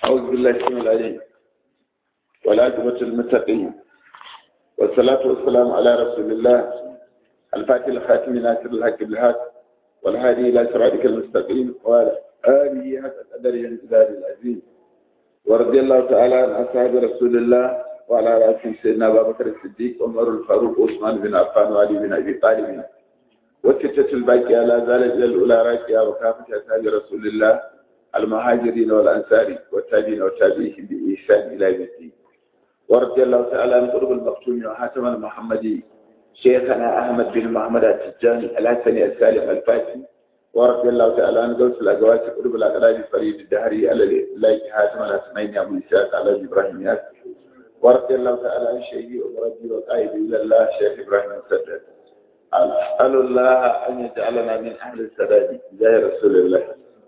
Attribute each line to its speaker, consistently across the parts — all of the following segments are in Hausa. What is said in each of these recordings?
Speaker 1: أعوذ بالله السميع العليم والعاقبة للمتقين والصلاة والسلام على رسول الله الفاتح الخاتم ناصر الحق بالحق والهادي إلى صراطك المستقيم وعلى آله حق قدره الجلال العظيم ورضي الله تعالى عن أصحاب رسول الله وعلى رأسهم سيدنا أبا بكر الصديق عمر الفاروق وعثمان بن عفان وعلي بن أبي طالب والستة الباقية لا زالت إلى الأولى راكية وكافة أصحاب رسول الله المهاجرين والأنصار والتابعين والتابعين بإحسان إلى يوم الدين ورضي الله تعالى عن قرب المختوم وحاتم المحمدي شيخنا أحمد بن محمد التجاني الحسني السالم الفاتي ورضي الله تعالى عن قوس الأقوات قرب الأقراب فريد الدهري على الله حاتم الحسنين أبو إسحاق على إبراهيم ياسر ورضي الله تعالى عن شيخي ومربي وقائد إلى الله شيخ إبراهيم السداد أسأل الله أن يجعلنا من أهل السداد زي رسول الله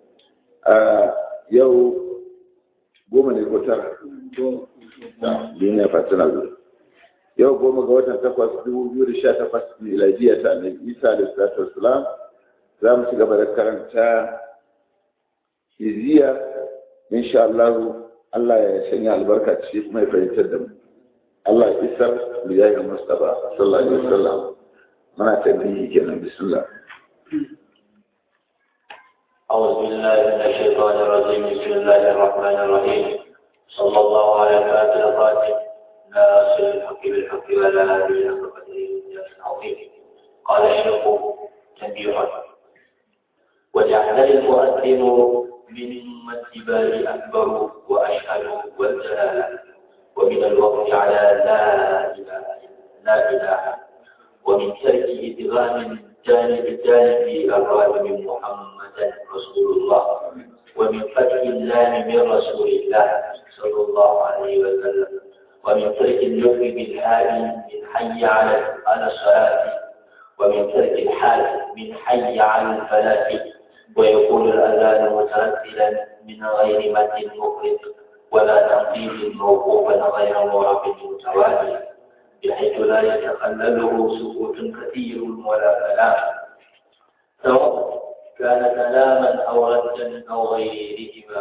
Speaker 1: yau goma ne ko tara duniya fatina zuwa yau goma ga watan takwas dubu biyu da sha takwas miladiya ta annabi isa da salatu wasalam za mu ci gaba da karanta hiziya insha Allah Allah ya sanya albarka ci kuma ya fahimtar da mu Allah ya isar mu yayi Mustafa sallallahu alaihi wasallam muna tabbihi kenan bismillah
Speaker 2: أعوذ بالله من الشيطان الرجيم بسم الله الرحمن الرحيم صلى الله على فاتح الخاتم ناصر الحق بالحق ولا هادي إلى قدره العظيم قال الشيخ تنبيها وجعل المؤذن من الاتباع أكبر وأشهد والجلالة ومن الوقف على لا إله لا إله ومن ترك إدغام جانب الجانب الراد من محمد رسول الله ومن فتح اللام من رسول الله صلى الله عليه وسلم ومن ترك النفي بالهاء من حي على على الصلاة ومن ترك الحال من حي على الفلاح ويكون الأذان مترتلا من غير مد مفرد ولا تنقيب موقوفا غير معرف متوالي بحيث لا يتخلله سكوت كثير ولا كلام سواء كان كلاما أو ردا أو غيرهما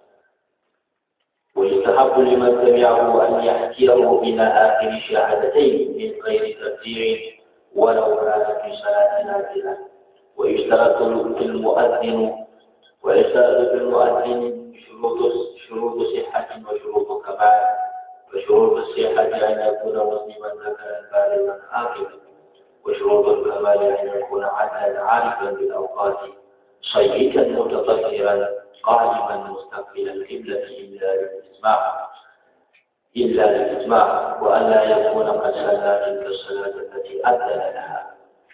Speaker 2: ويستحب لمن سمعه أن يحكيه إلى آخر شهادتين من غير تفسير ولو كان في صلاة نازلة ويشترط في المؤذن ويشترط في المؤذن شروط شروط صحة وشروط كمال وشروط الصحة أن يكون مسلما ذكرا بالغا عاقلا وشروط الكمال أن يكون عدلا عارفا بالأوقات صيتا متطهرا قائما مستقبل القبلة إلا للإسماع إلا للإسماع وأن لا يكون قد صلى تلك الصلاة التي أذن لها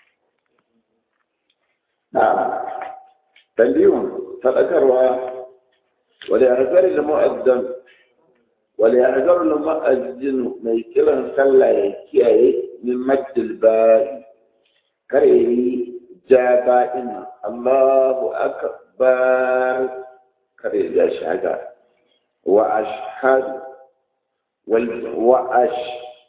Speaker 1: نعم تنبيه فذكرها وليعذر المؤذن وليعذر المؤذن mai kiran sallah ya kiyaye min maddil ba'i kare yi ja ba'in Allahu akbar kare ya shaga wa ashhadu wal wa ash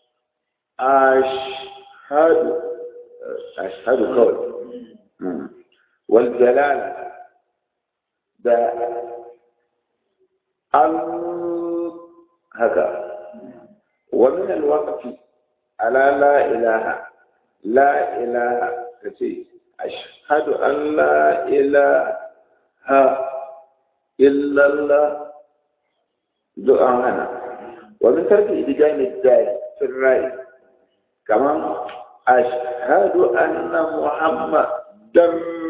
Speaker 1: ashhadu ashhadu kawai wal jalal da al haka ومن الوقت على لا إله لا إله كثير أشهد أن لا إله إلا الله دعاءنا ومن ترك إدجام الدال في الرأي كمان أشهد أن محمدا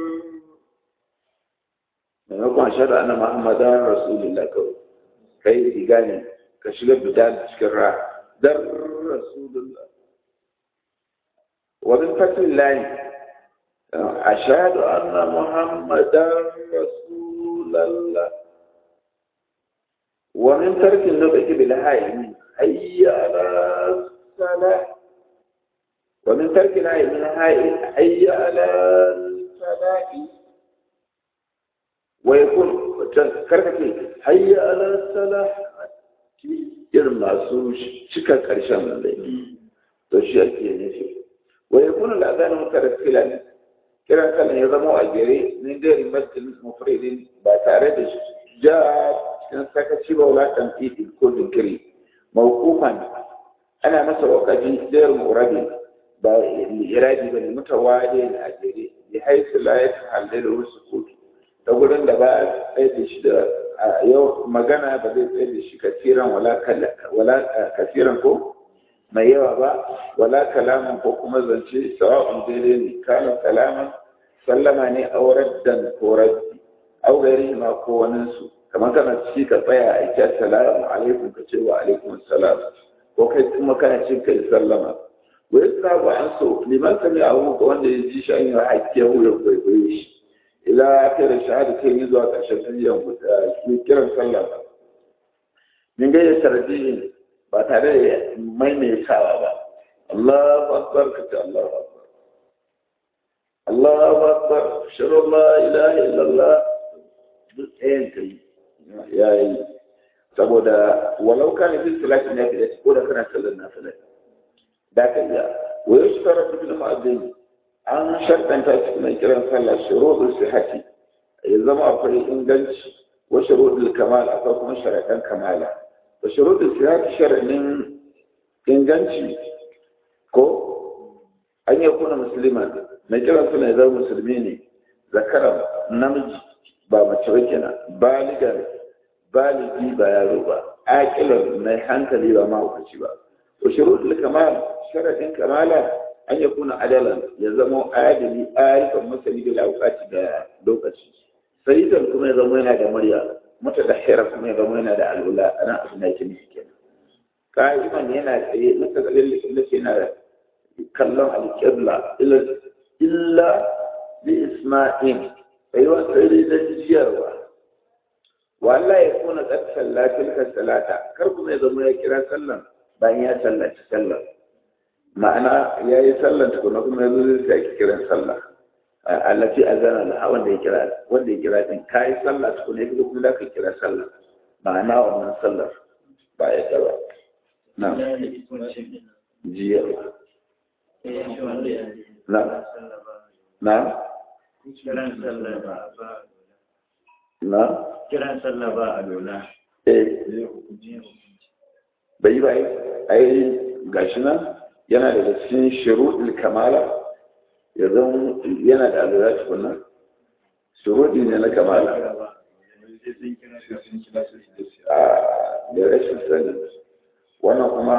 Speaker 1: maimakon shaɗa ana muhammadan rasulullah kawai kai igani ka shiga bidal cikin ra dar rasulullah wa min fatil lahi ashhadu anna muhammadan rasulullah wa min tarki nubaki bil hayy hayya ala salah wa min tarki al hayy min hayy hayya ala salah wa yakun karkace hayya ala salah irin masu cika ƙarshen nan dai to shi ake nufi wa yakunu al-adhan mutarassilan kiran sallan ya zama a gere min gari masjid mufridin ba tare da ja cikin sakaci ba wala tamfidi ko jinkiri mawqufan ana masa wakafi sayar murabi ba iradi bane mutawadi ne a jere bi haisu la yatahallalu sukut ta gurin da ba a tsaye da shi da yau magana ba zai tsaye da shi kasiran wala kasiran ko mai yawa ba wala kalaman ko kuma zance sawa'un daidai ne kana kalaman sallama ne aurar da koraddi au gari ma ko wani su kamar kana ci ka tsaya a ita salamu alaikum ka ce wa alaikum salam ko kai kuma kana cin kai sallama wa yasa ba an so liman sami abu ga wanda ya ji shi an yi hakkiyar wuyan kwaikwayo shi ila kai da shahada kai yi zuwa ƙarshen tafiyan kiran sallah ba min gaida tarjihin ba tare da maimaitawa ba Allahu akbar ka ce Allahu akbar Allahu akbar shiru la ilaha illallah duk ɗayan ka yi ya yi saboda walau kana fi salati na fi ko da kana sallar na salati da ka iya wa yushkara bil mu'azzin an shartanta cikin kiran sallah shuruɗul sihhati ya zama akwai inganci wa shuruɗul kamal akwai kuma sharaɗan kamala wa shuruɗul sihhati sharaɗin inganci ko an yi kuna musulman mai kiran sallah ya zama musulmi ne zakara namiji ba mace ba kenan baligar baligi ba yaro ba aƙilar mai hankali ba mahaukaci ba wa shuruɗul kamal sharaɗin kamala an ya kuna adalan ya zama adali arifan masani da laukaci da lokaci sayidan kuma ya zama yana da murya mata da hira kuma ya zama yana da alula ana abin da yake nufi kenan ka'iman yana tsaye mata da lalle yana da kallon alƙibla illa bi isma'il tsayuwa tsaye da jiyarwa wala ya kuna qad sallatil salata kar kuma ya zama ya kira sallan bayan ya sallaci sallan ma'ana ya yi sallan tukuna kuma ya zo zai ake kiran sallah allafi azana laha wanda ya kira wanda ya kira din ka yi sallah tukuna ya kuma da ka kira sallah ma'ana wannan sallar ba ya gaba na jiya na na na
Speaker 3: kiran sallah ba a lola
Speaker 1: eh bai bai ai gashi nan yana da cikin shuruɗin kamala ya zan yana da alura tukuna shuruɗi ne na kamala a da rashin sani wannan kuma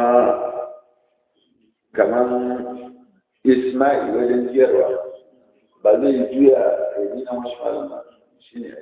Speaker 1: kamar ismail wajen jiyarwa ba zai juya a yi na wasu malama shi ne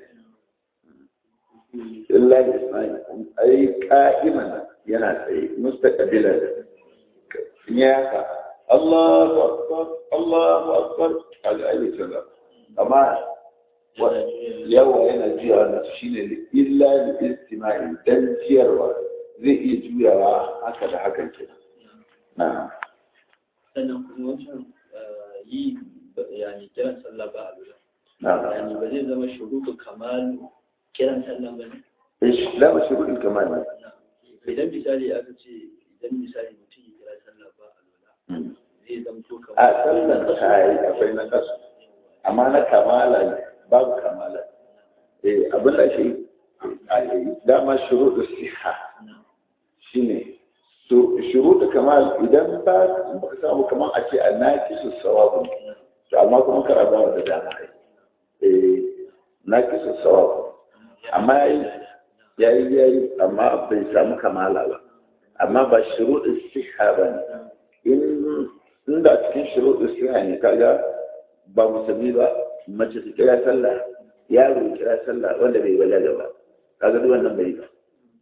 Speaker 1: illa ismail ai ka'iman yana tsaye mustaqbilan ya ka Allahu akbar Allahu akbar kaga ai sallah amma yawa yana juyawa na shine da illa da istima'i dan ciyarwa zai iya juyawa haka da hakan ke na
Speaker 3: sannan kuma wancan yi yani kiran sallah ba a lura
Speaker 1: na
Speaker 3: yani ba zai zama shuruɗu kamar kiran sallah ba ne
Speaker 1: la mashru'il kamal
Speaker 3: idan misali aka ce idan misali mutum ya kira sallah ba a lura zai zamto kamar
Speaker 1: a sallan ta yi akwai na kasu amma na kamala ne babu kamala eh abin da shi dama shuruɗu siha shine shuruɗu kamal idan ba ka samu kamar a ce a naqisu sawabu to amma kuma kar a bawa da dama kai eh naqisu sawabu amma yayi yayi amma bai samu kamala ba amma ba shuruɗu siha ba ne in inda cikin shuruɗu siha ne kaga ba musulmi ba mace ta kira sallah yaro ya kira sallah wanda bai balaga ba kaga duk wannan bai ba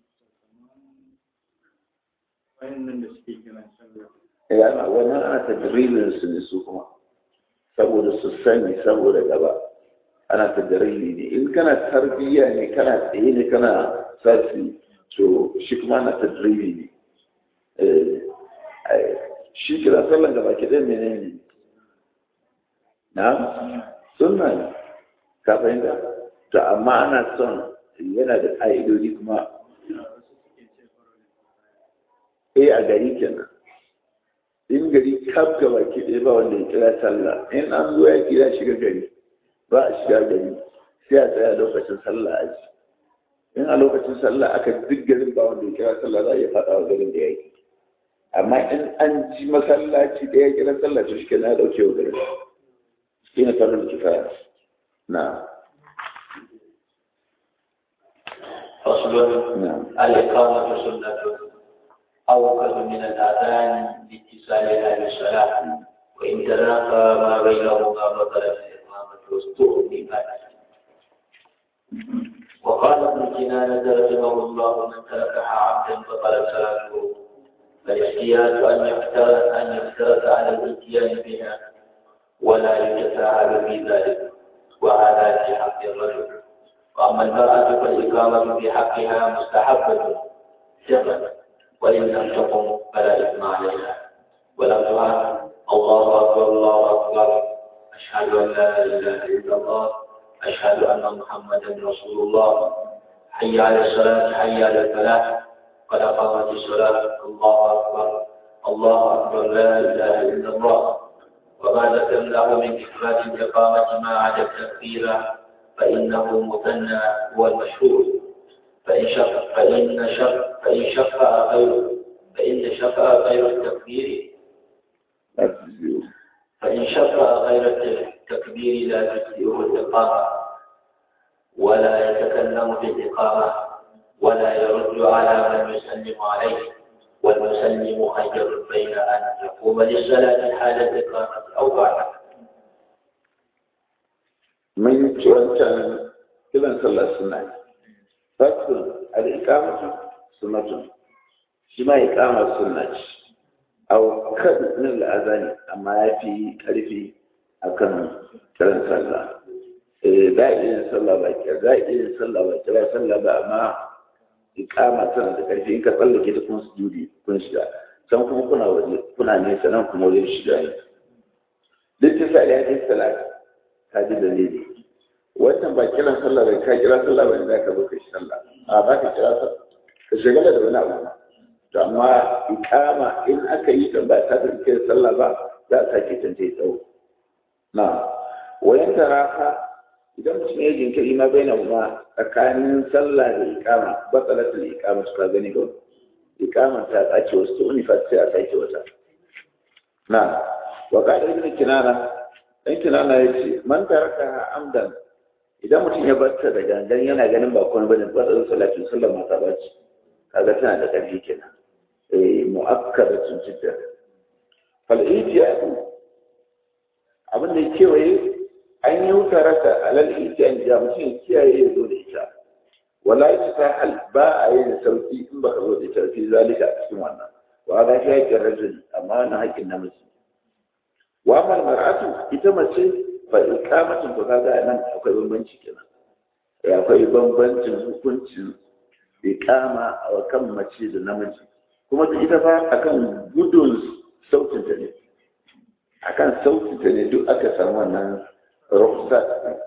Speaker 3: wayannan da suke kiran sallah
Speaker 1: eh ana wannan ana tadribin su ne su kuma saboda su sani saboda gaba ana tadribi ne in kana tarbiyya ne kana tsaye ne kana sasi to shi kuma ana tadribi ne eh shi kira sallan gaba ki dai menene na sunna ne ka fahimta to amma ana son yana da ƙa'idodi kuma eh a gari kenan in gari kaf gaba ki ɗaya ba wanda ya kira sallah in an zo ya kira shiga gari ba a shiga gari sai a tsaya lokacin sallah a ji in a lokacin sallah aka duk garin ba wanda ya kira sallah za a iya faɗa wa garin da ya yi amma in an ji masallaci da ya kira sallah to shi na ɗauke wa garin shi ne farin kifaya na
Speaker 2: فصل
Speaker 1: نعم
Speaker 2: الإقامة سنة أوكد من الأذان لاتصالها بالصلاة وإن تلاقى ما بينهما بطلت الإقامة واستؤذنت وقال ابن كنانة رحمه الله من تركها عبدا بطلت صلاته فالاحتياج أن يفترض أن يفترض على الاتيان بها ولا يتساهل في ذلك وهذا في حق الرجل وأما المرأة فالإقامة في حقها مستحبة ثقة وإن لم تقم فلا إثم عليها ولفظها الله أكبر الله أكبر أشهد أن لا إله إلا الله أشهد أن محمدا رسول الله حي على الصلاة حي على الفلاح قد قامت الصلاة الله أكبر الله أكبر لا إله إلا الله وما ذكر له من إثبات الإقامة ما عدا التكبير فإنه مثنى هو المشهور فإن شف فإن شف فإن شفع غيره فإن شفع غير التكبير
Speaker 1: لا تجزئوا
Speaker 2: فإن شفع غير التكبير لا تجزئه الإقامة ولا يتكلم في الإقامة ولا يرد على من يسلم عليه والمسلم خير بين أن يقوم للصلاة حال الإقامة أو بعدها
Speaker 1: mun ci wancan kiran sallah suna fasul al-iqamatu sunnatun shi ma iqama sunna ce aw kad min al-azani amma yafi karfi akan kiran sallah eh da yin sallah ba ki da yin sallah ba kira sallah ba amma iqama tana da karfi in ka tsallake ta kun sujudi kun shiga can kuma kuna waje kuna nesa nan kuma wajen shiga ne duk ta sa ya kai salati ka ji dalili wannan ba kiran sallah bai ka kira sallah bai za ka zo ka shi sallah a ba ka kira sallah ka shagala da wani abu to amma ikama in aka yi ta ba ta da kiran sallah ba za a sake canta ya tsawo na wayan tarafa idan mutum ya jinkiri ma bai na kuma tsakanin sallah da ikama ba tsalatul ikama su ka gani ba ikama ta tsace wasu ta unifa sai a sake wata na wa ka ibn kinana dan kinana ya ce man taraka amdan idan mutum ya bar ta da gangan yana ganin ba kuma bane ba da salatin sallar mata ba ce kaga tana da ƙarfi kenan eh mu'akkadatun jiddan fal ijtihad abin da kewaye an yi wutaraka alal ijtihad da mutum ya kiyaye ya zo da ita wala yastahal ba a yin sauki in baka zo da ita fi zalika a cikin wannan wa ga shi haƙƙin rajuli amma wannan haƙƙin namiji wa mal mar'atu ita mace fa ikamatin to kaga nan akwai bambanci kenan ya akwai bambancin hukuncin ikama a kan mace da namiji kuma da ita fa akan gudun sautin ta ne akan sautin ta ne duk aka samu wannan rukhsat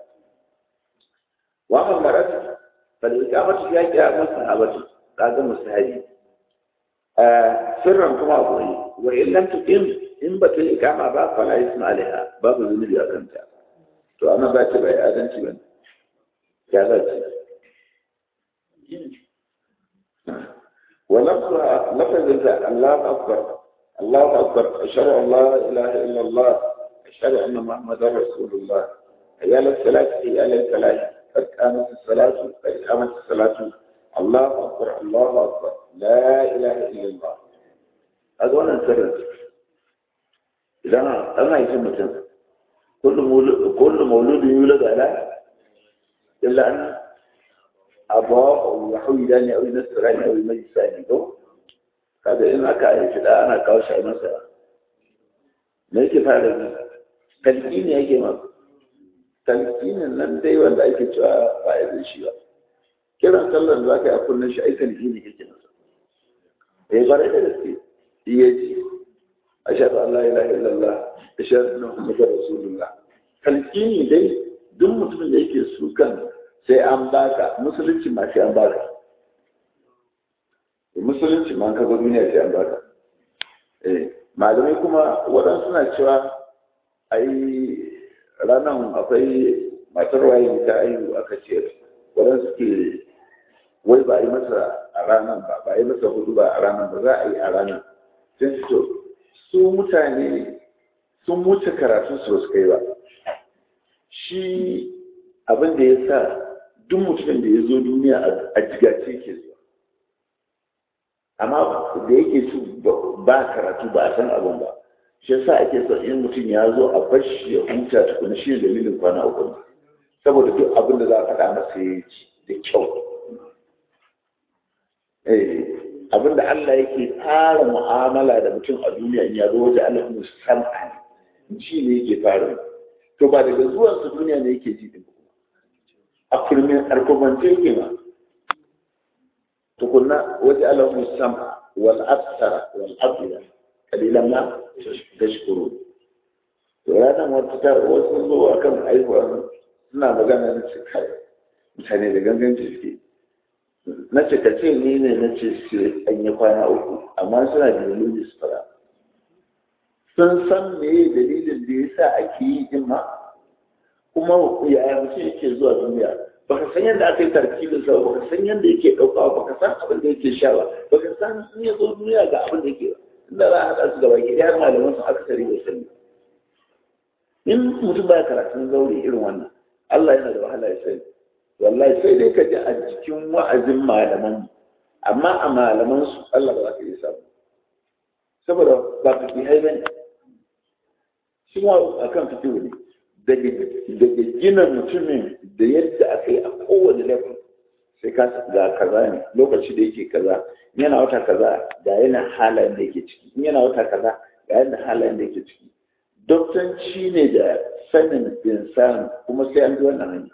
Speaker 1: wa mal mar'atu fa ikamatu ya kiya musahabatu kaga musahabi sirran kuma akwai wa illam tuqim in ba ta yi ikama ba fala isma alaiha babu zunubi a kanta to amma ba ta bai adalci ba ya za ce wa lafza lafazin da Allah akbar Allah akbar ashhadu an la ilaha illa Allah ashhadu anna muhammadar rasulullah hayya lis salati hayya lil falah qad qamat as-salatu qad qamat as-salatu Allah akbar Allah akbar la ilaha illa Allah a wannan sirrin idan an haifi mutum kullum mauludin yula da ala illa an abawa ya hauyi da ne a wani nasara ne a wani majisa ne ko kaga in aka haifi da ana kawo shi a masa me yake fara ne talqini yake ma talqinin nan dai wanda ake cewa ba ya zai shi ba kiran sallar da zaka yi a kullun shi ai talqini yake masa eh bare da gaske iya ji ashhadu an la ilaha illallah ashhadu anna muhammadar rasulullah talqini dai duk mutumin da yake su kan sai an baka musulunci ma sai an baka musulunci ma ka zo duniya sai an baka eh malamai kuma waɗansu suna cewa ai ranar akwai matar waye ta aihu aka ce waɗansu ke wai ba a yi masa a ranar ba ba a yi masa hudu ba a ranar ba za a yi a ranar sai su to su mutane sun wuce karatun su su kai ba shi abin da ya sa duk mutumin da ya zo duniya a jigace ke zuwa amma da yake su ba karatu ba a san abin ba shi yasa ake son in mutum ya zo a bar shi ya huta tukuna shi dalilin kwana uku saboda duk abin da za a faɗa masa ya ji da kyau abin da Allah yake fara mu'amala da mutum a duniya in ya zo waje Allah musamman ji ne yake fara to ba daga zuwan su duniya ne yake ji din a kurmin arkomance yake ma tukunna waje Allah musamman wal absara wal abida kalilan ma tashkuru to ranar wata ta wasu zo akan aihuwa suna magana na ce kai mutane da ganganci suke na ce ka ce ni ne na ce sai an yi kwana uku amma suna da dalilin su fara sun san me dalilin da ya sa ake yi din ma kuma yaya mutum yake zuwa duniya baka san yadda aka yi tarkibin sa baka san yadda yake ɗauka baka san abin da yake sha ba baka san in ya zo duniya ga abin da yake inda za a haɗa su gaba ki har malaman su aka tare da sani in mutum baya karatun zaure irin wannan Allah yana da wahala ya sani wallahi sai dai ka ji a cikin wa'azin malaman amma a malaman su Allah ba za ka yi samu saboda ba ka fi haiba ne shi ma a kan fito ne daga gina mutumin da yadda aka yi a kowane level sai ka ga kaza ne lokaci da yake kaza yana wata kaza ga yana halayen da yake ciki in yana wata kaza ga yana halayen da yake ciki doktanci ne da sanin insan kuma sai an ji wannan hanya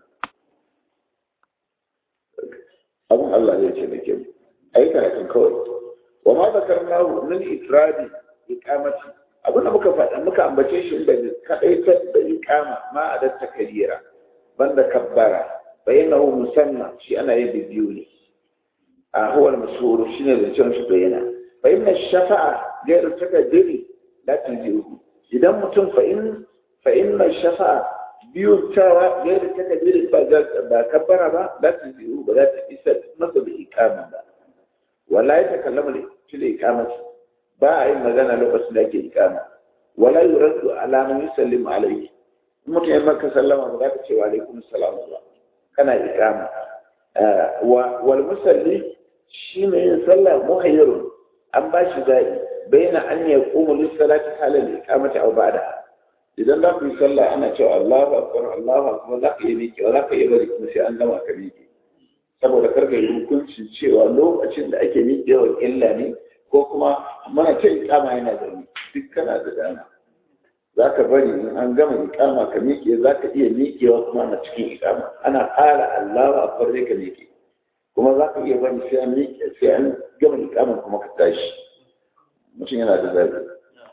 Speaker 1: abin Allah zai ce da ke a yi karatun kawai wa ma zakar nahu min ifradi iqamati abin da muka faɗa muka ambace shi inda kadai da iqama ma a datta kabira banda kabbara bayyanahu musamman shi ana yin bibiyu ne a huwa al-mashhur shine da cewa shi bayyana fa inna shafa'a ghayr takaddiri la tujihu idan mutum fa in fa inna shafa'a biyu tawa ghayr takaddiri ba ba kabbara ba la tujihu ba za ta isa masa da ikama ba wala ya takallama da fil ikamati ba a yin magana lokacin da ake ikama wala yuraddu ala man yusallimu alayhi mutum ya maka sallama ba za ka ce wa alaikum salam ba kana ikama wal musalli shi ne yin sallah muhayyarun an ba shi zaɓi bayyana an ya kuma lissalati halal ikamati aw ba'da idan za ku yi sallah ana cewa Allahu akbar Allahu akbar za ka yi miƙe za ka yi bari kuma sai an gama ka miƙe saboda karka yi hukuncin cewa lokacin da ake miƙewar illa ne ko kuma mana ta ikama yana da duk kana da dama za ka bari in an gama ikama ka miƙe za ka iya miƙewa kuma na cikin ikama ana ƙara Allahu akbar zai ka miƙe kuma za ka iya bari sai an miƙe sai an gama ikama kuma ka tashi mutum yana da zaɓi.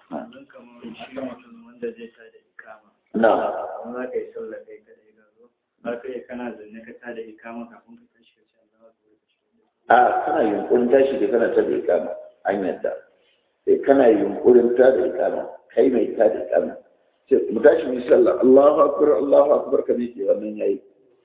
Speaker 1: Na.
Speaker 3: za ka yi sallah kai kadai ga zo za ka iya kana zanne ka tada ikama kafin ka tashi ka ce Allah
Speaker 1: A kana yunkurin tashi da kana ta da ikama an yadda. Sai kana yunkurin ta da ikama kai mai ta da ikama. Sai mu tashi mu yi sallah Allahu akbar Allahu akbar ka miƙe wannan yayi.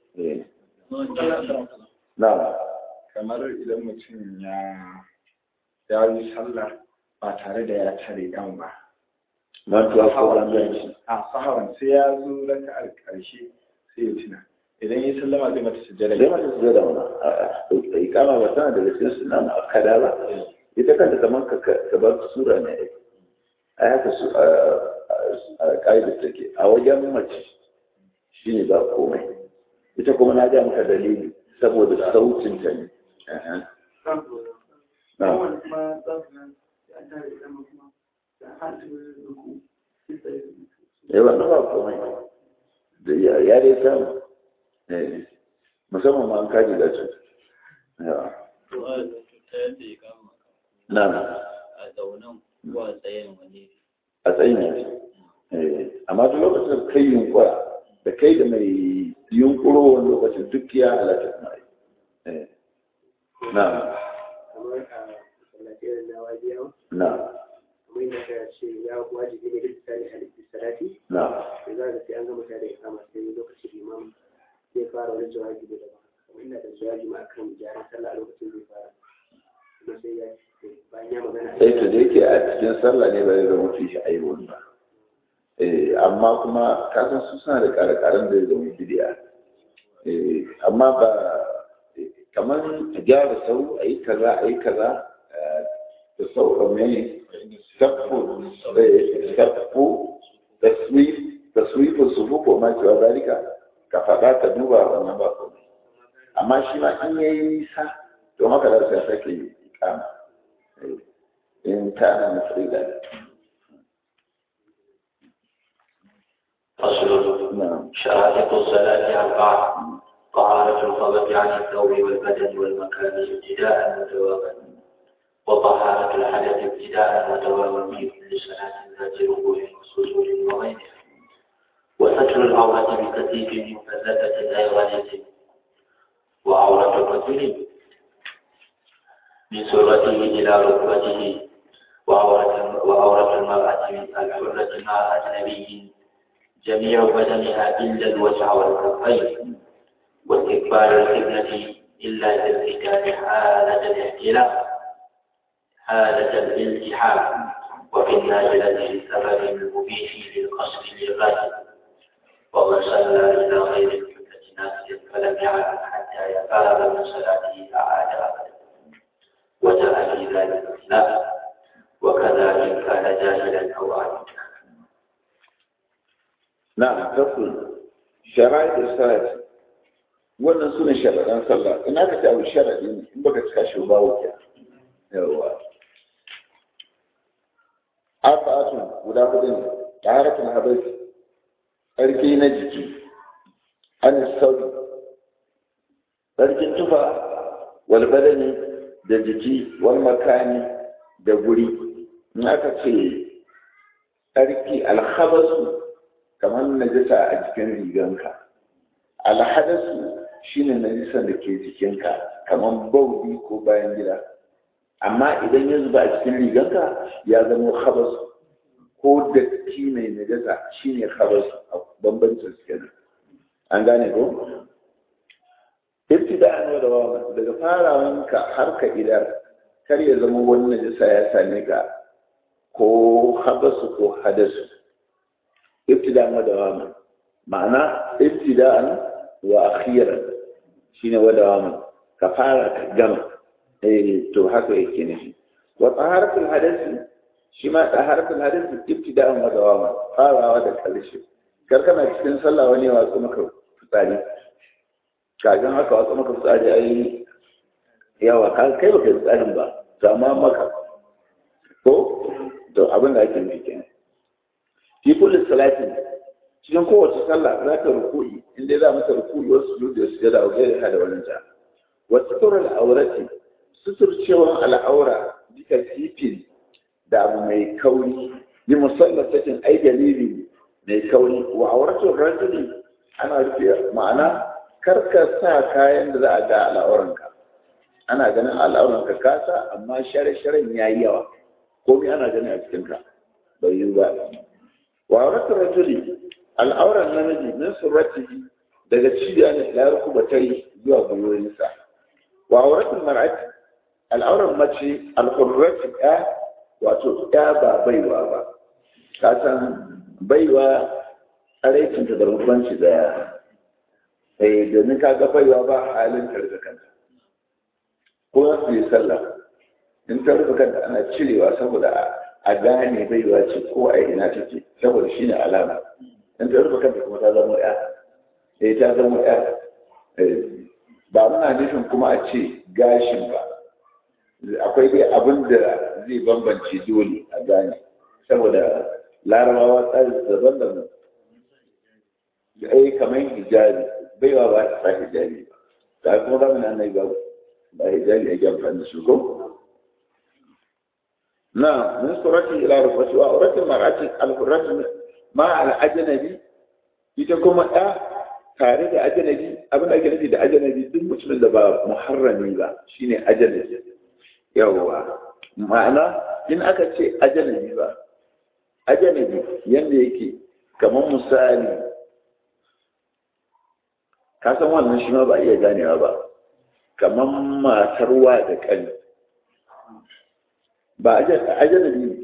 Speaker 1: Na.
Speaker 4: kamar idan mutum ya ya yi sallah ba tare da ya tare kan ba
Speaker 1: Mantuwa ko ganganci.
Speaker 4: a sahawan sai ya zo raka'ar karshe sai ya tuna idan ya sallama zai mata sujjada
Speaker 1: Sai mata su da wani ikama ba tana daga cikin suna na akada ba. Ita kanta kamar ka ka bar sura ne. A haka su a ƙa'idar take a wajen mace shi ne ba komai. Ita kuma na ga maka dalili saboda sautin ta ne. Na. Ya wannan ba komai. Da ya ya dai samu. Eh, Musamman ma an kaji da su. Ya.
Speaker 3: to a ta yadda ya kama
Speaker 1: Na.
Speaker 3: a zaunan ko a tsayen wani
Speaker 1: A tsayin yanzu. Eh, Amma duk lokacin da kai yunkura da kai da mai yunkuro wani lokacin duk ya halatta kuma yi. Eh. Na.
Speaker 5: kamar a masallatai da wajiyawa
Speaker 1: Na.
Speaker 5: kamar yadda ka ce ya wajibi ne duk tsari halittu salati
Speaker 1: Na.
Speaker 5: da za ka sai an gama tare da kama sai lokaci imam zai fara wani jawabi da ba kamar ina da jawabi ma akan gyaran sallah a lokacin zai fara kuma sai ya bayan ya magana
Speaker 1: sai to da yake a cikin sallah ne ba zai zama fi shi ayyukan ba Eh, amma kuma kasan su suna da ƙare-ƙaren da zai zama bidiya Eh, amma ba kamar a gyara sau a yi kaza a yi kaza eh, da sau mai safu safu taswif taswifin sufu ko ma cewa zalika ka faɗa ka duba wannan ba komai amma shi ma in yayi nisa to haka da sai sake ikama Eh, in kana mafrida
Speaker 2: فصل
Speaker 1: na'am
Speaker 2: شرائط الصلاة أربعة طهارة الخبث عن الثوب والبدن والمكان ابتداء وتوابا وطهارة الحدث ابتداء وتوابا في كل صلاة ذات ركوع وسجود وغيرها وستر العورة بكثيف مفلتة أي غليظ وعورة الرجل من سرته إلى ركبته وعورة وعورة المرأة الحرة مع أجنبي جميع بدنها إلا الوجه والكفين واستقبال القبلة إلا للرجال حالة الاحتلام حالة الالتحام وفي النازلة للسبب المبيح للقصر للغد ومن صلى إلى غير القبلة ناسيا فلم يعلم حتى يفارغ من صلاته أعاد أبدا وجاء في ذلك الخلاف وكذا إن كان جاهلا أو عالما
Speaker 1: na'am tafsir shara'i da salat wannan sune sharaɗan sallah in aka ce abu sharaɗi ne in baka cika shi ba wuce yawa arba'atun guda hudu ne taharatun habas tsarki na jiki an sauri tsarkin tufa wal badani da jiki wal makani da guri in aka ce tsarki alhabasu kamar najasa a jikin riganka alhadasu shine najisan da ke jikinka kamar baudi ko bayan gida amma idan ya zuba a cikin riganka ya zama khabas ko datti mai najasa shine khabas a bambancin su kenan an gane ko ibtida'an wa dawama daga farawanka har ka idar kar ya zama wani najasa ya same ka ko habasu ko hadasu ibtida'an wa dawama ma'ana ibtida'an wa akhiran shine wa dawama ka fara ka gama eh to haka yake ne wa taharatul hadasi shi ma taharatul hadasi ibtida'an wa dawama farawa da karshe kar kana cikin sallah wani ya watsu maka fitsari kafin haka watsu maka fitsari ai yawa ka kai baka yi fitsarin ba to amma maka ko to abin da ake nufi kenan fi kulli salatin cikin kowace sallah za ka ruku'i in dai za mata ruku'i wasu sujudi da sujada wa gairi da wani ta wa sutur al'aurati suturcewan al'aura duka sifin da abu mai kauri yi musamman sakin ai dalili mai kauri wa auratu rajuli ana rufe ma'ana karka sa kayan da za a ga al'auranka ana ganin al'auranka kasa amma share-sharen ya yi yawa komai ana gani a cikinka bai yi ba wa auratu rajuli al'auran namiji min surratihi daga cibiya ne la rukubatai zuwa gwiwoyinsa wa auratul mar'ati al'auran mace al-hurrati ya wato ya ba baiwa ba ka san baiwa tsaraicinta da rubanci daya sai domin ka ga baiwa ba halin karga kanta ko za su yi sallah in ta rufe kanta ana cirewa saboda a gane baiwa ce ko a ina take saboda shi ne alama in ta rufe kanta kuma ta zama ya eh ta zama ya ba muna nufin kuma a ce gashin ba akwai dai abin da zai bambance dole a gane saboda larabawa tsari daban daban ai kamar hijabi baiwa ba ta sa hijabi ba ga kuma zamanin annabi ba ba hijabi ake amfani da su ko na min surati ila rufati wa urati mar'ati al-hurrati ma al-ajnabi ita kuma ɗa tare da ajnabi abin da ake nufi da ajnabi duk mutumin da ba muharrami ba shine ajnabi yawwa ma'ana in aka ce ajnabi ba ajnabi yanda yake kamar misali ka san wannan shi ma ba iya ganewa ba kamar matar wa da kani ba ajanabi ne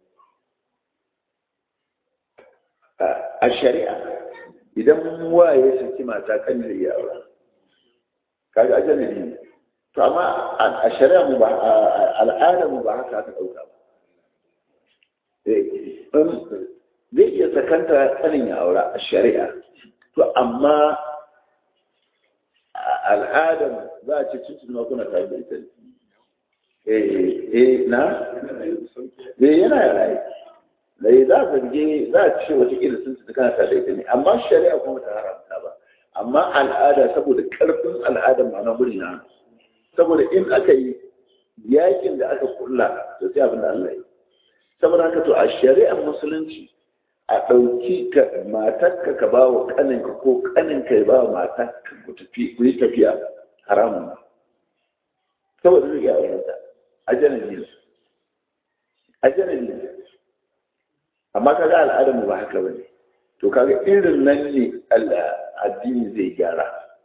Speaker 1: a shari'a idan wa ya saki mata kan zai yi aure kaga ajanabi ne to amma a shari'a mu ba al'ada mu ba haka aka dauka ba zai iya sakanta kanin ya aure a shari'a to amma al'adar za a ce cikin makuna tare da ita eh na eh yana rayu da za a zarge za a ce wata ƙila sun ci kana tare da ita ne amma shari'a kuma ta haramta ba amma al'ada saboda ƙarfin al'adar ma'ana guri na saboda in aka yi yakin da aka kulla to sai abin da Allah yi saboda haka to a shari'ar musulunci a ɗauki ka matarka ka ba wa ƙaninka ko ƙaninka ya ba wa matarka ku tafi ku yi tafiya haramun saboda zai ga wayanta ajanabi ne ajanabi ne amma kaga al'adar mu ba haka bane to kaga irin nan ne addini zai gyara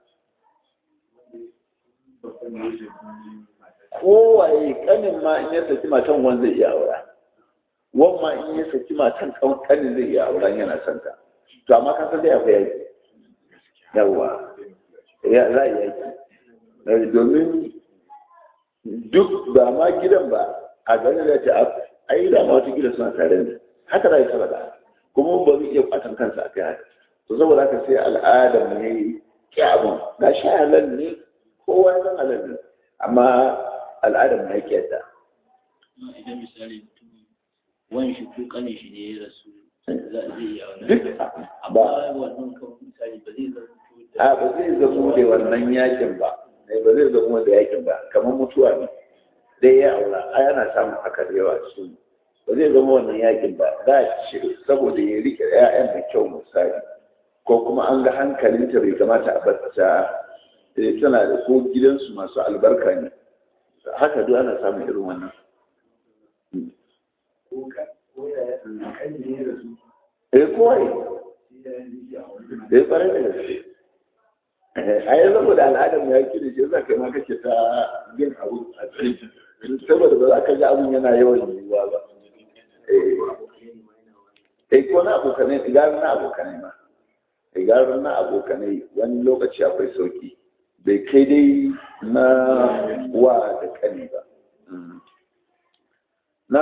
Speaker 1: kowaye kanin ma in ya saki matan wani zai iya aura wan ma in ya saki matan kanin zai iya aura yana son ta to amma kan san dai akwai yaki yawa ya za a yaki domin duk ba ma gidan ba a ganin da ta ai da ma wata gidan suna tare ne haka za a yi sabada kuma ba zai iya kwatan kansa a kai haka to saboda haka sai al'adar ne ya abin ga shi halal ne kowa ya san halal ne amma al'adar ne ya ta
Speaker 3: idan misali mutum wani shi ko kanin shi ne ya rasu zai iya
Speaker 1: duk
Speaker 3: amma
Speaker 1: ba
Speaker 3: wannan kan misali ba zai zama
Speaker 1: a ba zai zamo da wannan yakin ba ne ba zai zamo da yakin ba kamar mutuwa ne dai ya aura a yana samun haka da yawa su ba zai zama wannan yakin ba za a ce saboda ya rike 'ya'yan da kyau misali ko kuma an ga hankalinta bai kamata a bar ta eh, tana da ko gidansu masu albarka ne haka duk ana samun irin wannan eh kowai eh kwarai da gaske a yi saboda al'adar mu ya kiri shi za ka ma kake ta yin abu a cikin saboda ba za ka ji abun yana yawan yiwuwa ba eh ko na abokanai igarin na abokanai ma igarin na abokanai wani lokaci akwai sauki bai kai dai na wa da kani ba na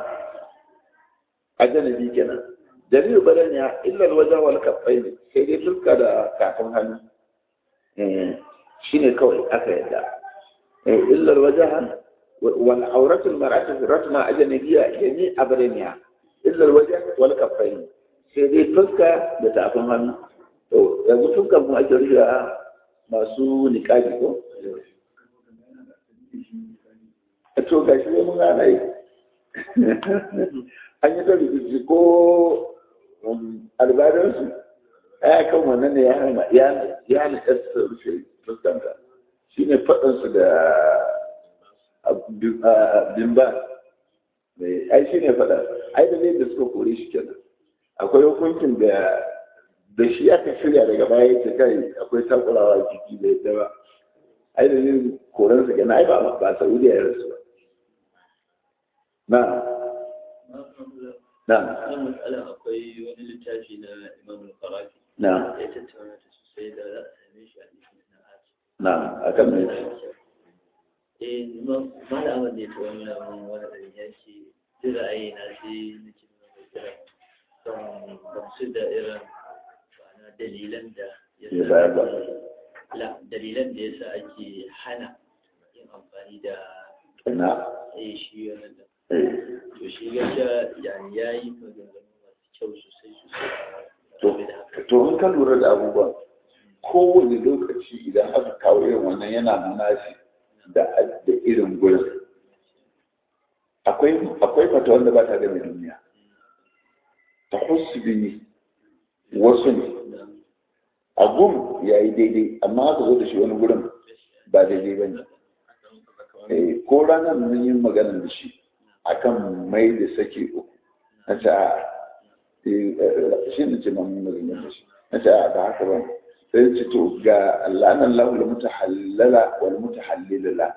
Speaker 1: ajanabi kenan dalilin badan ya illar wajen wal kafai ne sai dai fuska da kafin hannu shi ne kawai aka yadda illar wajen wal auratul mar'atu ratma ajnabiyya yani abraniya illar wajen wal kafai ne sai dai fuska da tafin hannu to yanzu fuskar mu ake rufe masu niƙabi ko to gashi ne mun gana yi an yi ta rubuci ko albadansu ya kan wannan ne ya hana ya hana ƙasa rufe fuskanta shi ne faɗansu da bimba ai shi ne faɗa ai da ne da suka kore shi kenan akwai hukuncin da da shi aka shirya daga baya yake kai akwai takurawa jiki da yadda ba ai da ne koransa kenan ai ba ba saudiya ya rasu ba na na
Speaker 3: wannan matsalar akwai wani littafi na imam al-qarafi
Speaker 1: na
Speaker 3: ya tattauna ta sosai da za a same shi a cikin sana'at
Speaker 1: na akan me
Speaker 3: eh imam malam Ahmad ne ta wani mun wani da ya ce duk ra'ayi na sai na ce mai kira don gamsu da irin ma'ana dalilan da ya
Speaker 1: Ya bayar ba.
Speaker 3: la dalilan da yasa ake hana yin amfani da
Speaker 1: na
Speaker 3: eh shi wannan da
Speaker 1: eh
Speaker 3: to shi gaskiya yani yayi maganganu masu kyau sosai sosai
Speaker 1: to
Speaker 3: game da haka
Speaker 1: to in ka lura da abubuwan kowane lokaci idan aka kawo irin wannan yana nuna shi da da irin gurin akwai akwai fata wanda ba ta game duniya ta husbi wasu ne a gum ya yi daidai amma aka zo da shi wani gurin ba daidai ba ne Eh, ko ranar mun yi magana da shi akan mai da sake uku na ce a eh, shi ne ce mun magana da shi na ce a ba haka ba sai ce to ga la'anan lahu da mutahallala wal mutahallilala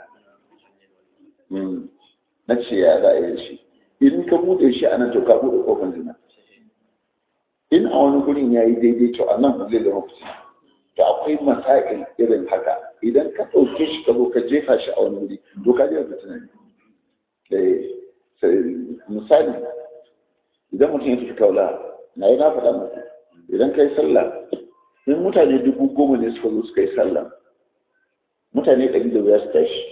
Speaker 1: na ce ya za a yi shi in ka bude shi a nan to ka bude kofar zina in a wani gurin ya yi daidai to a nan zai zama fitina to akwai masail irin haka idan ka ɗauke shi ka zo ka jefa shi a wani wuri to ka jefa fitina ne misali idan mutum ya tafi kaula na yi na faɗa muku idan ka yi sallah in mutane dubu goma ne suka zo suka yi sallah mutane ɗari da wuya su tashi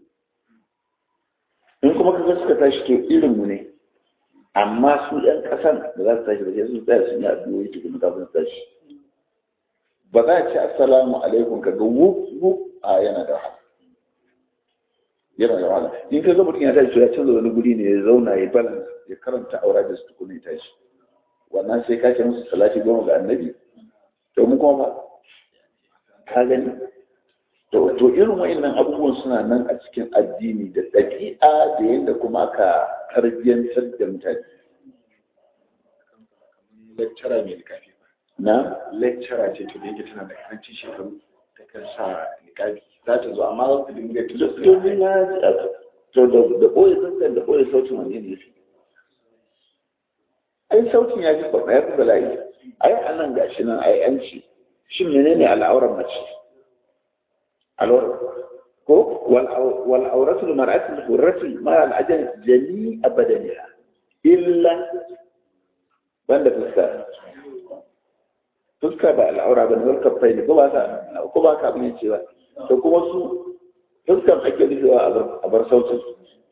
Speaker 1: in kuma kaga suka tashi to irin mu ne amma su ɗan ƙasan da za su tashi ba sai sun tsaya sun yi addu'o'i tukun kafin su tashi ba za a ce assalamu alaikum ka ga wuf wuf a yana da wahala yana da wahala in ka ga mutum ya tashi to ya canza wani guri ne ya zauna ya balance ya karanta aura da su tukun ya tashi wannan sai ka ce musu salati goma ga annabi to mu kuma ba ka gani to to irin wa'annan abubuwan suna nan a cikin addini da ɗabi'a da yadda kuma aka tarbiyyantar da mutane
Speaker 4: lecturer mai likafi
Speaker 1: na
Speaker 4: lecturer ce to da yake tana da karancin shekaru ta kan sa likafi za ta zo amma za ta dinga
Speaker 1: to ni na to da da ɓoye zanzan da ɓoye sautin wani ne fi ai sautin ya fi babba ya fi bala'i ai anan gashi nan ai an ce shin menene al'auran mace al'auran ko wal auratul mar'atul hurratul ma al ajal jami'a badaniha illa banda fuska fuska ba al'aura ba ne wal kafai ne ko ba ka ko ba ka bane cewa to kuma su fuskan ake rufewa a bar sautin